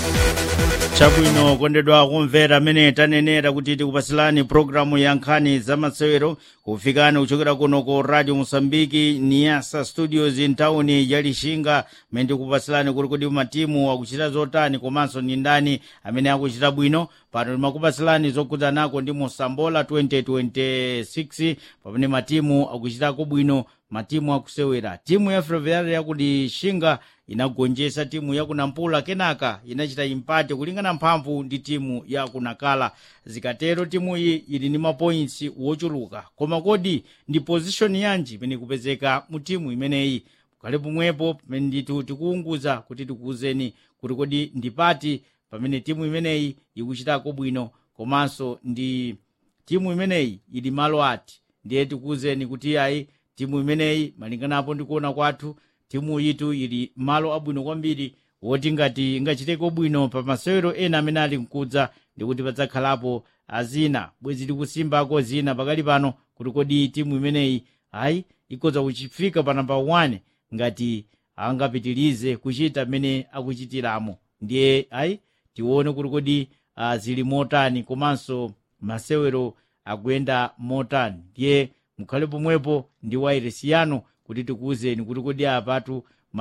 chabwino kondedwa kumvera amene tanenera kuti tikupasilani programu ya nkhani za masewero kufikani kuchokera kuno ku radio mosambiki niasa studios mtawuni ya lixinga mmene tikupasilani kuti kodi matimu akuchita zotani komanso ni ndani amene akuchita bwino pano timakupasilani zokhudzanako ndi mosambola 2026 pamene matimu akuchitako bwino matimu akusewera timu ya ferroviária yakuti xinga inagonjetsa timu ya kunampula kenaka inachita impate kulingana mphamvu ndi timu ya kunakala zikatero timu iyi ili ndi mapoints wochuluka koma kodi ndi position yanji imene ikupezeka mu timu imeneyi kale pomwepo pamene ndithu tikuunguza kuti tikuwuzeni kuti kodi ndi pati pamene timu imeneyi ikuchitako bwino komanso ndi timu imeneyi ili malo ati ndiye tikuwuzeni kuti ayi timu imeneyi malinganapo ndikuona kwathu timu yitu ili malo abwino kwambiri woti ngati ingachiteko bwino pa masewero ena amene ali mkudza ndikuti padzakhalapo azina bwezi tikusimbako zina pakali pano kuti kodi timu imeneyi ayi ikhoza kuchifika pa namba 1 ngati angapitirize kuchita mmene akuchitiramo ndiye ayi tione kuti kodi uh, zili motani komanso masewero akuyenda motani ndiye mukhale pomwepo ndi wairesi yanu kuti tikuwuzeni kuti kodi apatu